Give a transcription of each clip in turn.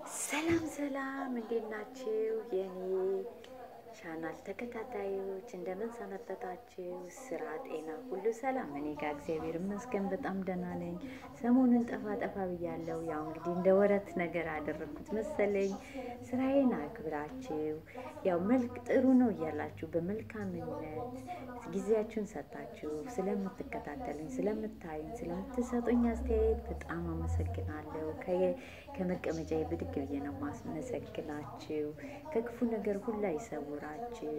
ሰላም ሰላም፣ እንዴት ናችሁ የኔ ቻናል ተከታታዮች? እንደምን ሰነበታችሁ? ስራ፣ ጤና ሁሉ ሰላም? እኔ ጋር እግዚአብሔር ይመስገን በጣም ደህና ነኝ። ሰሞኑን ጠፋ ጠፋ ብያለሁ። ያው እንግዲህ እንደ ወረት ነገር አደረግኩት መሰለኝ። ስራዬን አክብራችሁ ያው መልክ ጥሩ ነው እያላችሁ በመልካምነት ጊዜያችሁን ሰጣችሁ ስለምትከታተሉኝ፣ ስለምታዩኝ፣ ስለምትሰጡኝ አስተያየት በጣም አመሰግናለሁ። ከመቀመጫ ብድግ ብዬ ነው ማስመሰግናችሁ። ከክፉ ነገር ሁላ ይሰውራችሁ።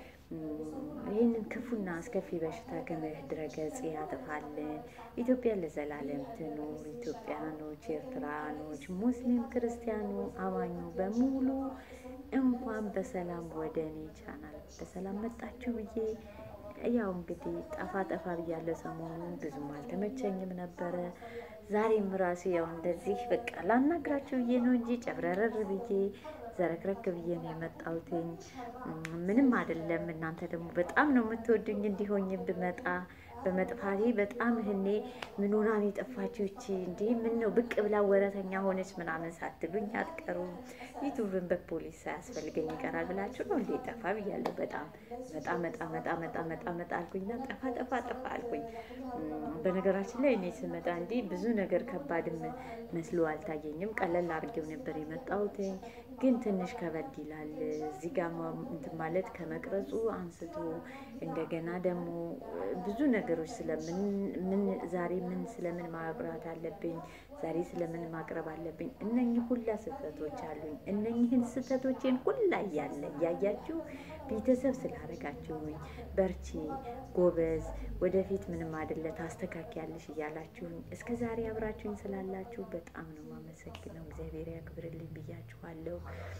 ይህንን ክፉና አስከፊ በሽታ ከምድረ ገጽ ያጥፋልን። ኢትዮጵያ ለዘላለም ትኑር። ኢትዮጵያኖች፣ ኤርትራኖች፣ ሙስሊም፣ ክርስቲያኑ፣ አማኙ በሙሉ እንኳን በሰላም ወደ እኔ ቻናል በሰላም መጣችሁ ብዬ ያው እንግዲህ ጠፋ ጠፋ ብያለሁ። ሰሞኑን ብዙም አልተመቸኝም ነበረ። ዛሬም ራሴ ያው እንደዚህ በቃ ላናግራችሁ ብዬ ነው እንጂ ጨብረረር ብዬ ዘረክረክ ብዬ ነው የመጣሁትኝ። ምንም አይደለም። እናንተ ደግሞ በጣም ነው የምትወዱኝ። እንዲሆኝ ብመጣ በመጥፋቴ በጣም እህኔ ምን ሆና ነው የጠፋችው ይቺ እንዲህ ምን ነው ብቅ ብላ ወረተኛ ሆነች ምናምን ሳትሉኝ አትቀሩም። ዩቱብን በፖሊስ ሳያስፈልገኝ ይቀራል ብላችሁ ነው እንዴ? ጠፋ ብያለሁ። በጣም መጣ መጣ መጣ መጣ መጣ መጣ አልኩኝና ጠፋ ጠፋ ጠፋ አልኩኝ። በነገራችን ላይ እኔ ስመጣ እንዲህ ብዙ ነገር ከባድም መስሎ አልታየኝም። ቀለል አድርጌው ነበር የመጣሁት፣ ግን ትንሽ ከበድ ይላል። እዚህ ጋር እንትን ማለት ከመቅረጹ አንስቶ እንደገና ደግሞ ብዙ ነገሮች ስለምን ምን ዛሬ ምን ስለምን ማብራት አለብኝ፣ ዛሬ ስለምን ማቅረብ አለብኝ። እነኚህ ሁላ ስህተቶች አሉኝ። እነኚህን ስህተቶቼን ሁላ እያለ እያያችሁ ቤተሰብ ስላደረጋችሁኝ በርቺ፣ ጎበዝ፣ ወደፊት ምንም አይደለ ታስተካክያለሽ እያላችሁኝ እስከ ዛሬ አብራችሁኝ ስላላችሁ በጣም ነው የማመሰግነው። እግዚአብሔር ያክብርልኝ ብያችኋለሁ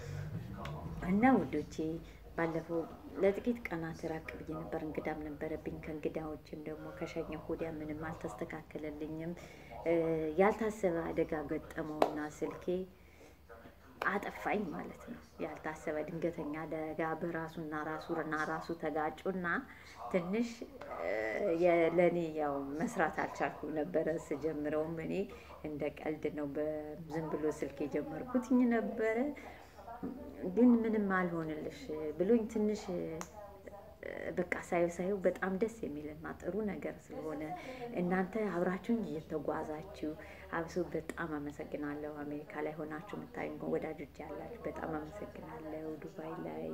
እና ውዶቼ ባለፈው ለጥቂት ቀናት ራቅ ብዬ ነበር። እንግዳም ነበረብኝ። ከእንግዳዎችም ደግሞ ከሸኘሁ ወዲያ ምንም አልተስተካከለልኝም። ያልታሰበ አደጋ ገጠመውና ስልኬ አጠፋኝ ማለት ነው። ያልታሰበ ድንገተኛ አደጋ በራሱና ራሱና ራሱ ተጋጩና ትንሽ ለእኔ ያው መስራት አልቻልኩም ነበረ። ስጀምረውም እኔ እንደ ቀልድ ነው በዝም ብሎ ስልክ የጀመርኩትኝ ነበረ ግን ምንም አልሆንልሽ ብሎኝ ትንሽ በቃ ሳየው ሳየው በጣም ደስ የሚልና ጥሩ ነገር ስለሆነ እናንተ አብራችሁኝ እየተጓዛችሁ አብሶ በጣም አመሰግናለሁ። አሜሪካ ላይ ሆናችሁ የምታዩኝ ወዳጆች ያላችሁ በጣም አመሰግናለሁ። ዱባይ ላይ፣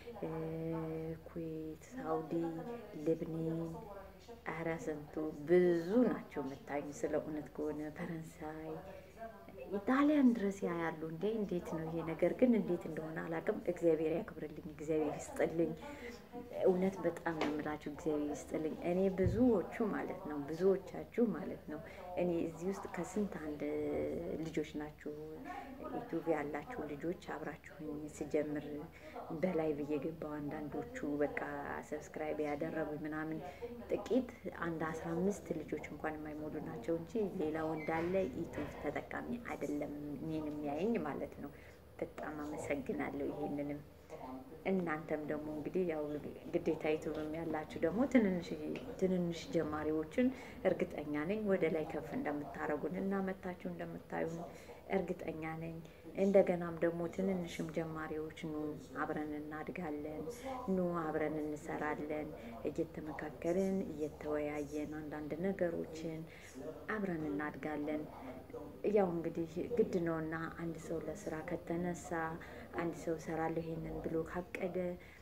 ኩዌት፣ ሳውዲ፣ ልብኔን ኧረ ስንቱ ብዙ ናቸው የምታዩኝ። ስለ እውነት ከሆነ ፈረንሳይ ኢጣሊያን ድረስ ያያሉ። እንዴ እንዴት ነው ይሄ ነገር ግን እንዴት እንደሆነ አላውቅም። እግዚአብሔር ያክብርልኝ፣ እግዚአብሔር ይስጥልኝ። እውነት በጣም ነው የምላችሁ፣ እግዚአብሔር ይስጥልኝ። እኔ ብዙዎቹ ማለት ነው ብዙዎቻችሁ ማለት ነው እኔ እዚህ ውስጥ ከስንት አንድ ልጆች ናችሁ ዩቱብ ያላችሁ ልጆች አብራችሁኝ ስጀምር በላይ ብዬ ገባው። አንዳንዶቹ በቃ ሰብስክራይብ ያደረጉ ምናምን ጥቂት አንድ አስራ አምስት ልጆች እንኳን የማይሞሉ ናቸው እንጂ ሌላው እንዳለ ዩቱብ ተጠቃሚ አይደለም እኔን የሚያየኝ ማለት ነው። በጣም አመሰግናለሁ ይሄንንም እናንተም ደግሞ እንግዲህ ያው ግዴታ ዩቱብም ያላችሁ ደግሞ ትንንሽ ጀማሪዎችን እርግጠኛ ነኝ ወደ ላይ ከፍ እንደምታረጉን እና መታችሁ እንደምታዩን እርግጠኛ ነኝ። እንደገናም ደግሞ ትንንሽም ጀማሪዎች ኑ አብረን እናድጋለን፣ ኑ አብረን እንሰራለን፣ እየተመካከርን እየተወያየን አንዳንድ ነገሮችን አብረን እናድጋለን። ያው እንግዲህ ግድ ነውና አንድ ሰው ለስራ ከተነሳ አንድ ሰው እሰራለሁ ይሄንን ብሎ ካቀደ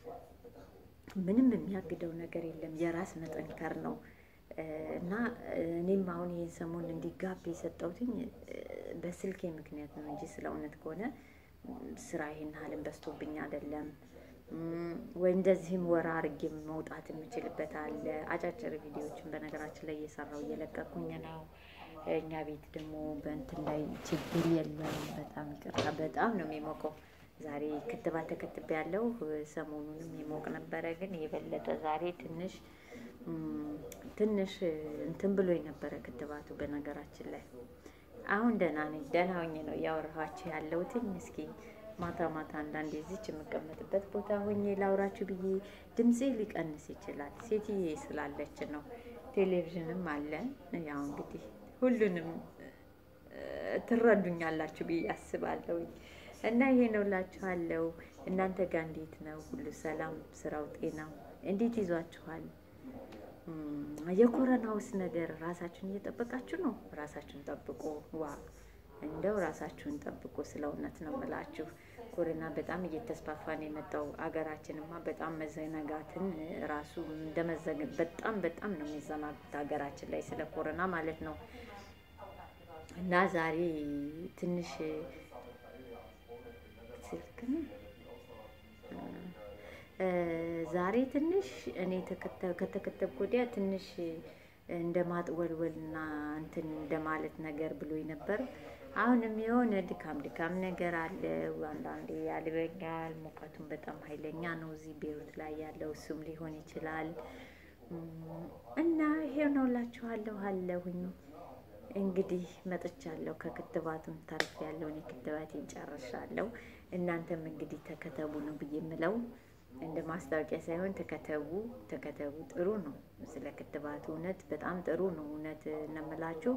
ምንም የሚያግደው ነገር የለም። የራስ መጠንከር ነው እና እኔም አሁን ይህን ሰሞን እንዲጋብ የሰጠሁትኝ በስልኬ ምክንያት ነው እንጂ ስለ እውነት ከሆነ ስራ ይሄን ያህልን በዝቶብኝ አይደለም። ወይ እንደዚህም ወራ አርጌ መውጣት የምችልበት አለ። አጫጭር ቪዲዮዎችን በነገራችን ላይ እየሰራው እየለቀኩኝ ነው። እኛ ቤት ደግሞ በእንትን ላይ ችግር የለም። በጣም ይቅርታ፣ በጣም ነው የሚሞቀው። ዛሬ ክትባት ተከትቤ ያለው ሰሞኑንም ይሞቅ ነበረ፣ ግን የበለጠ ዛሬ ትንሽ ትንሽ እንትን ብሎ የነበረ ክትባቱ። በነገራችን ላይ አሁን ደህና ነኝ፣ ደህና ሆኜ ነው እያወራኋችሁ ያለሁትኝ። እስኪ ማታ ማታ አንዳንዴ እዚች የምቀመጥበት ቦታ ሆኜ ላውራችሁ ብዬ ድምፄ ሊቀንስ ይችላል። ሴትዬ ስላለች ነው። ቴሌቪዥንም አለ። ያው እንግዲህ ሁሉንም ትረዱኛላችሁ ብዬ አስባለሁ። እና ይሄ ነው እላችኋለሁ። እናንተ ጋር እንዴት ነው? ሁሉ ሰላም? ስራው፣ ጤናው እንዴት ይዟችኋል? የኮረናውስ ነገር ራሳችሁን እየጠበቃችሁ ነው? ራሳችሁን ጠብቁ። ዋ እንደው ራሳችሁን ጠብቁ። ስለ እውነት ነው የምላችሁ። ኮሮና በጣም እየተስፋፋ ነው የመጣው። አገራችንማ በጣም መዘናጋትን ራሱ እንደመዘግ በጣም በጣም ነው የሚዘናጉት ሀገራችን ላይ ስለ ኮሮና ማለት ነው። እና ዛሬ ትንሽ ስልክ ነው ዛሬ ትንሽ እኔ ከተከተብኩ ወዲያ ትንሽ እንደ ማጥወልወልና እንትን እንደማለት ነገር ብሎኝ ነበር። አሁንም የሆነ ድካም ድካም ነገር አለ። አንዳንዴ ያልበኛል። ሙቀቱም በጣም ኃይለኛ ነው እዚህ ቤሩት ላይ ያለው እሱም ሊሆን ይችላል። እና ይሄው ነው እላችኋለሁ አለሁኝ። እንግዲህ መጥቻለሁ። ከክትባቱም ታርፍ ያለውን የክትባቴን ጨርሻለሁ። እናንተም እንግዲህ ተከተቡ ነው ብዬ የምለው እንደ ማስታወቂያ ሳይሆን ተከተቡ ተከተቡ። ጥሩ ነው። ስለ ክትባቱ እውነት በጣም ጥሩ ነው። እውነት እነምላችሁ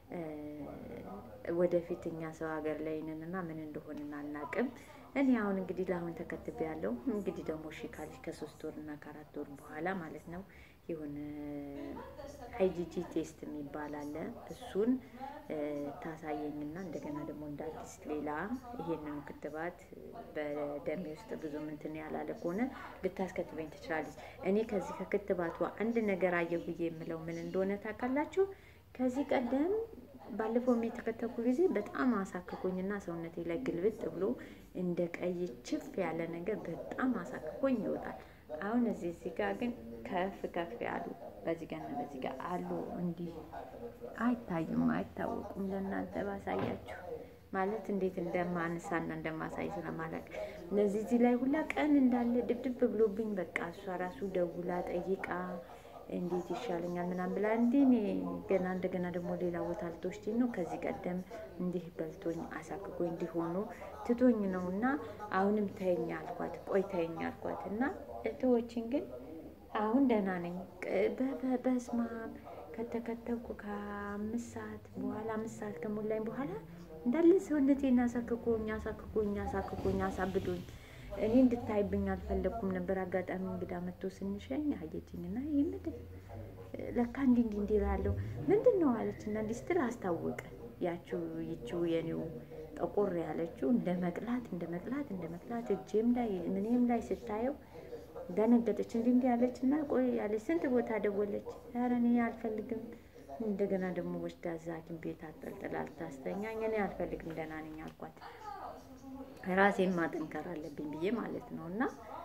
ወደፊት እኛ ሰው ሀገር ላይ ነን እና ምን እንደሆንን አናቅም። እኔ አሁን እንግዲህ ለአሁን ተከትቤ ያለው እንግዲህ ደግሞ እሺ ካለች ከሶስት ወር እና ከአራት ወር በኋላ ማለት ነው የሆነ አይጂጂ ቴስት የሚባል አለ። እሱን ታሳየኝና እንደገና ደግሞ እንደ አዲስ ሌላ ይሄንኑ ክትባት በደሜ ውስጥ ብዙ ምንትን ያላለ ከሆነ ልታስከትበኝ ትችላለች። እኔ ከዚህ ከክትባቱ አንድ ነገር አየሁ ብዬ የምለው ምን እንደሆነ ታውቃላችሁ? ከዚህ ቀደም ባለፈው የተከተኩ ጊዜ በጣም አሳክኮኝና ሰውነቴ ላይ ግልብጥ ብሎ እንደ ቀይ ችፍ ያለ ነገር በጣም አሳክኮኝ ይወጣል። አሁን እዚህ እዚህ ጋር ግን ከፍ ከፍ ያሉ በዚህ ጋር እና በዚህ ጋር አሉ። እንዲህ አይታዩም፣ አይታወቁም። ለእናንተ ባሳያችሁ ማለት እንዴት እንደማንሳና እንደማሳይ ስለማላውቅ እነዚህ እዚህ ላይ ሁላ ቀን እንዳለ ድብድብ ብሎብኝ በቃ እሷ ራሱ ደውላ ጠይቃ እንዴት ይሻለኛል ምናምን ብላ እንዲህ እኔ ገና እንደገና ደግሞ ሌላ ቦታ ልትወስጂኝ ነው። ከዚህ ቀደም እንዲህ በልቶኝ አሳክጎኝ እንዲሆኑ ትቶኝ ነው እና አሁንም ተይኝ አልኳት። ቆይ ተይኝ አልኳት እና እህቶችን ግን አሁን ደህና ነኝ። በስማ ከተከተብኩ ከአምስት ሰዓት በኋላ አምስት ሰዓት ከሞላኝ በኋላ እንዳለ ሰውነቴን አሳክኮኝ አሳክኮኝ አሳክኮኝ አሳብዶኝ እኔ እንድታይብኝ አልፈለግኩም ነበር። አጋጣሚ እንግዳ መጥቶ ስንሸኝ አየችኝና ይህ ምንድን ለካ እንዲህ እንዲህ እንዲህ እላለሁ ምንድን ነው አለችና እንዲህ ስትል አስታወቀ። ያችው ይችው የኔው ጠቆር ያለችው እንደ መቅላት እንደ መቅላት እንደ መቅላት እጄም ላይ ምንም ላይ ስታየው ደነገጠች። እንዲህ እንዲህ ያለች እና ቆይ ያለች ስንት ቦታ ደወለች። ኧረ እኔ አልፈልግም። እንደገና ደግሞ ወስዳ እዛ ሐኪም ቤት አጠልጥላ ልታስተኛኝ እኔ አልፈልግም ደህና ነኝ አልኳት። ራሴን ማጠንከር አለብኝ ብዬ ማለት ነው እና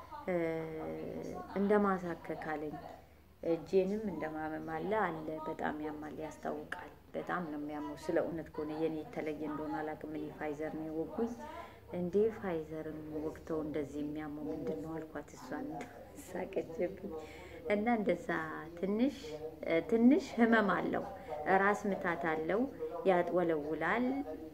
እንደ ማሳከክ አለኝ። እጄንም እንደማመም አለ አለ በጣም ያማል፣ ያስታውቃል። በጣም ነው የሚያመው። ስለ እውነት ከሆነ የኔ የተለየ እንደሆነ አላውቅም። እኔ ፋይዘር ነው የወጉኝ እንዴ ፋይዘርም ወቅተው እንደዚህ የሚያመው ምንድን ነው አልኳት። እሷን ሳቀችብኝ እና እንደዛ ትንሽ ትንሽ ህመም አለው፣ ራስ ምታት አለው፣ ያጥወለውላል፣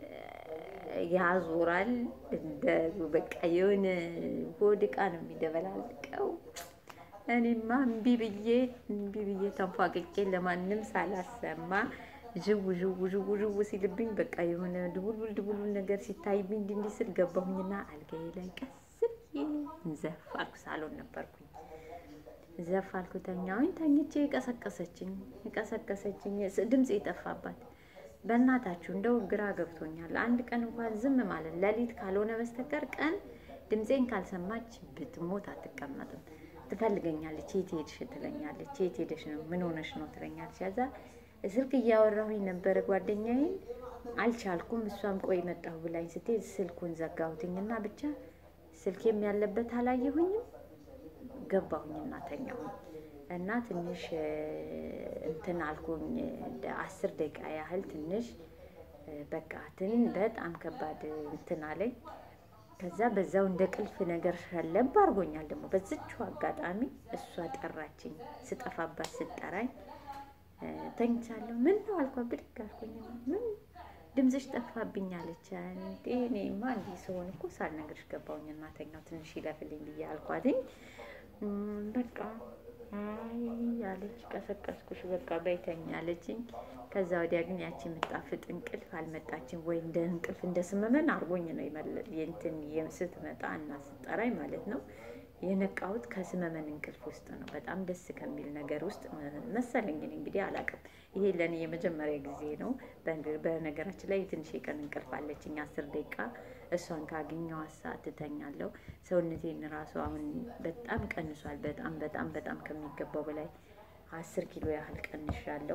ያዞራል። እንደ በቃ የሆነ ሆድ ዕቃ ነው የሚደበላልቀው። እኔማ እምቢ ብዬ እምቢ ብዬ ተንፏቅቄ ለማንም ሳላሰማ ዥው ዥው ዥው ዥው ሲልብኝ በቃ የሆነ ድቡልቡል ድቡልቡል ነገር ሲታይብኝ እንዲህ እንዲህ ስል ገባሁኝና አልጋዬ ላይ ቀስ ብዬ ዘፍ አልኩ። ሳሎን ነበርኩኝ። ዘፍ አልኩ፣ ተኛሁኝ። ተኝቼ ቀሰቀሰችኝ ቀሰቀሰችኝ። ድምፅ የጠፋባት በእናታችሁ እንደው ግራ ገብቶኛል። አንድ ቀን እንኳን ዝም ማለት ሌሊት ካልሆነ በስተቀር ቀን ድምፄን ካልሰማች ብትሞት አትቀመጥም። ትፈልገኛለች። የት ሄድሽ ትለኛለች። የት ሄደሽ ነው? ምን ሆነሽ ነው ትለኛለች። ያዛ ስልክ እያወራሁኝ ነበረ ጓደኛዬን፣ አልቻልኩም። እሷም ቆይ መጣሁ ብላኝ ስትሄድ ስልኩን ዘጋሁትኝና ብቻ ስልኬም ያለበት አላየሁኝም። ገባሁኝና ተኛሁኝ እና ትንሽ እንትን አልኩኝ። አስር ደቂቃ ያህል ትንሽ በቃ ትን በጣም ከባድ እንትን አለኝ። ከዛ በዛው እንደ ቅልፍ ነገር ሸለብ አድርጎኛል። ደግሞ በዝቹ አጋጣሚ እሷ ጠራችኝ። ስጠፋባት ስጠራኝ ተኝቻለሁ። ምን ነው አልኳት። ብድግ አልኩኝ። ምን ድምፅሽ ጠፋብኝ አለች። እንዴ እኔማ እንዲህ ስሆን እኮ ሳልነግርሽ ገባሁኝ እና ተኛው ትንሽ ይለፍልኝ ብዬ አልኳትኝ። በቃ አይ አለች፣ ቀሰቀስኩሽ በቃ በይተኛ አለችኝ። ከዛ ወዲያ ግን ያቺ የምጣፍጥ እንቅልፍ አልመጣችም። ወይ እንደ እንቅልፍ እንደ ስመመን አርጎኝ ነው የእንትን ስትመጣ እና ስጠራኝ ማለት ነው የነቃሁት ከስመመን እንቅልፍ ውስጥ ነው። በጣም ደስ ከሚል ነገር ውስጥ መሰለኝ እንግዲህ አላውቅም። ይሄ ለእኔ የመጀመሪያ ጊዜ ነው። በነገራችን ላይ ትንሽ የቀን እንቅልፍ አለችኝ አስር ደቂቃ እሷን ካገኘው ሰዓት እተኛለሁ። ሰውነቴን ራሱ አሁን በጣም ቀንሷል። በጣም በጣም በጣም ከሚገባው በላይ አስር ኪሎ ያህል ቀንሻለሁ።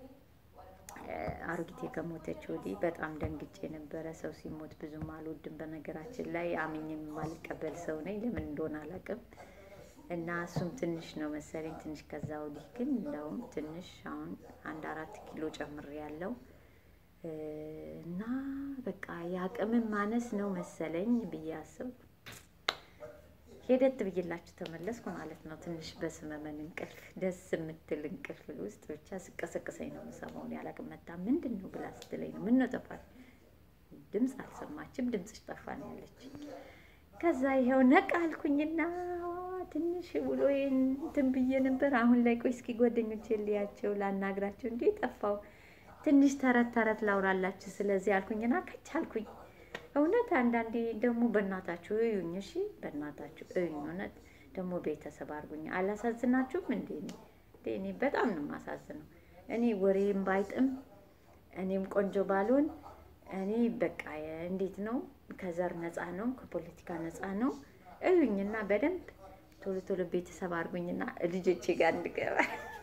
አሮጊቴ ከሞተች ወዲህ በጣም ደንግጬ ነበረ። ሰው ሲሞት ብዙም አልወድም። በነገራችን ላይ አምኜ የማልቀበል ሰው ነኝ። ለምን እንደሆነ አላውቅም። እና እሱም ትንሽ ነው መሰለኝ ትንሽ። ከዛ ወዲህ ግን እንደውም ትንሽ አሁን አንድ አራት ኪሎ ጨምሬያለሁ። እና በቃ የአቅምን ማነስ ነው መሰለኝ ብዬ አስብ ሄደት ብዬላችሁ ተመለስኩ ማለት ነው። ትንሽ በስመመን እንቅልፍ ደስ የምትል እንቅልፍ ውስጥ ብቻ ስቀሰቅሰኝ ነው የምሰማው። ያላቅም መታ ምንድን ነው ብላ ስትለኝ ነው ምን ነው ጠፋል፣ ድምፅ አልሰማችም፣ ድምፅሽ ጠፋ ነው ያለችኝ። ከዛ ይኸው ነቃ አልኩኝና ትንሽ ውሎ እንትን ብዬ ነበር። አሁን ላይ ቆይ እስኪ ጓደኞቼ ልያቸው ላናግራቸው፣ እንዴ ጠፋው ትንሽ ተረት ተረት ላውራላችሁ ስለዚህ አልኩኝና ከች አልኩኝ። እውነት አንዳንዴ ደግሞ በእናታችሁ እዩኝ፣ እሺ በእናታችሁ እዩኝ። እውነት ደግሞ ቤተሰብ አድርጉኝ። አላሳዝናችሁም እንዴ? እኔ በጣም ነው የማሳዝነው። እኔ ወሬም ባይጥም እኔም ቆንጆ ባልሆን እኔ በቃ እንዴት ነው ከዘር ነፃ ነው ከፖለቲካ ነፃ ነው። እዩኝና በደንብ ቶሎ ቶሎ ቤተሰብ አድርጉኝና ልጆቼ ጋር እንድገባ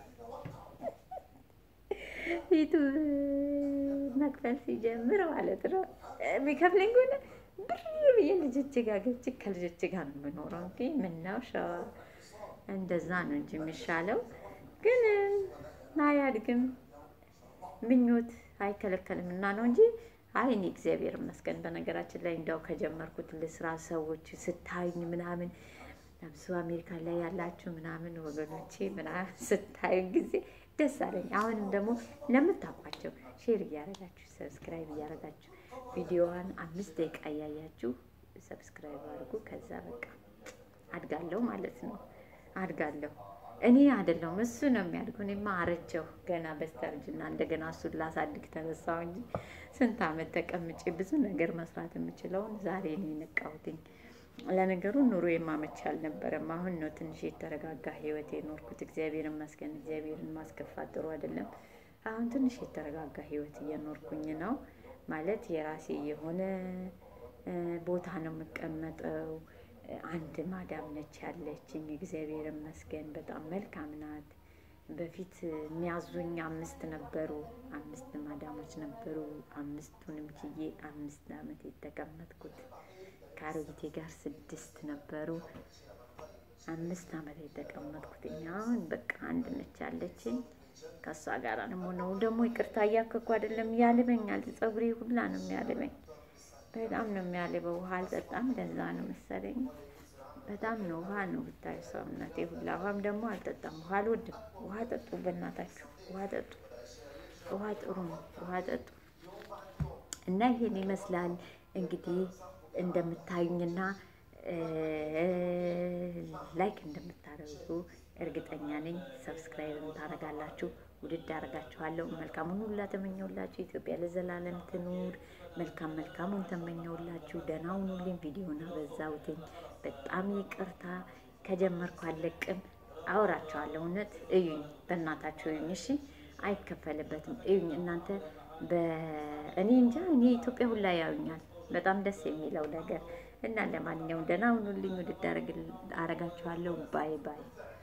ፊቱ መክፈል ሲጀምር ማለት ነው የሚከፍለኝ ከሆነ ብር ብዬ ልጆች ጋር ገብቼ ከልጆች ጋር ነው የምኖረው። እንጂ ምነው ሸዋ እንደዛ ነው እንጂ የሚሻለው። ግን አያድግም፣ ምኞት አይከለከልም እና ነው እንጂ አይ እኔ እግዚአብሔር ይመስገን። በነገራችን ላይ እንዲያው ከጀመርኩት ልስራ ሰዎች ስታዩኝ ምናምን ለብሶ አሜሪካ ላይ ያላችሁ ምናምን ወገኖቼ ምናምን ስታዩ ጊዜ ደስ አለኝ። አሁንም ደግሞ ለምታውቋቸው ሼር እያደረጋችሁ ሰብስክራይብ እያደረጋችሁ ቪዲዮዋን አምስት ደቂቃ እያያችሁ ሰብስክራይብ አድርጉ። ከዛ በቃ አድጋለሁ ማለት ነው። አድጋለሁ እኔ አይደለሁም እሱ ነው የሚያድገው። እኔማ አረጀሁ ገና በስተርጅና እንደገና እሱን ላሳድግ ተነሳሁ እንጂ ስንት ዓመት ተቀምጬ ብዙ ነገር መስራት የምችለውን ዛሬ ነው የነቃሁትኝ። ለነገሩ ኑሮ የማመች አልነበረም። አሁን ነው ትንሽ የተረጋጋ ህይወት የኖርኩት። እግዚአብሔር ይመስገን። እግዚአብሔርን ማስከፋት ጥሩ አይደለም። አሁን ትንሽ የተረጋጋ ህይወት እየኖርኩኝ ነው ማለት የራሴ የሆነ ቦታ ነው የምቀመጠው። አንድ ማዳም ነች ያለችኝ። እግዚአብሔር ይመስገን በጣም መልካም ናት። በፊት የሚያዙኝ አምስት ነበሩ፣ አምስት ማዳሞች ነበሩ። አምስቱንም ችዬ አምስት ዓመት የተቀመጥኩት ከአሮጊቴ ጋር ስድስት ነበሩ። አምስት ዓመት የተቀመጥኩት አሁን በቃ አንድ ነች ያለችኝ። ከእሷ ጋር ደግሞ ነው ደግሞ ይቅርታ እያከኩ አይደለም ያልበኛል። ፀጉሬ ሁላ ነው የሚያልበኝ። በጣም ነው የሚያልበው። ውሃ አልጠጣም፣ ለዛ ነው መሰለኝ። በጣም ነው ውሃ ነው ብታዩ ሰውነቴ ሁላ። ውሃም ደግሞ አልጠጣም፣ ውሃ አልወድም። ውሃ ጠጡ፣ በእናታችሁ ውሃ ጠጡ። ውሃ ጥሩ ነው፣ ውሃ ጠጡ። እና ይሄን ይመስላል እንግዲህ እንደምታዩኝና ላይክ እንደምታደርጉ እርግጠኛ ነኝ። ሰብስክራይብ ታደርጋላችሁ። ውድድ አደርጋችኋለሁ። መልካሙን ሁላ ተመኘውላችሁ። ኢትዮጵያ ለዘላለም ትኑር። መልካም መልካሙን ተመኘውላችሁ። ደህና ሁኑልኝ። ቪዲዮን አበዛሁትኝ። በጣም ይቅርታ። ከጀመርኩ አለቅም። አወራችኋለሁ። እውነት እዩኝ፣ በእናታችሁ እዩኝ። እሺ፣ አይከፈልበትም። እዩኝ እናንተ በእኔ እንጃ እኔ ኢትዮጵያ ሁላ ያዩኛል። በጣም ደስ የሚለው ነገር እና ለማንኛውም ደህና ሁኑልኝ። ውድድ አረጋችኋለሁ። ባይ ባይ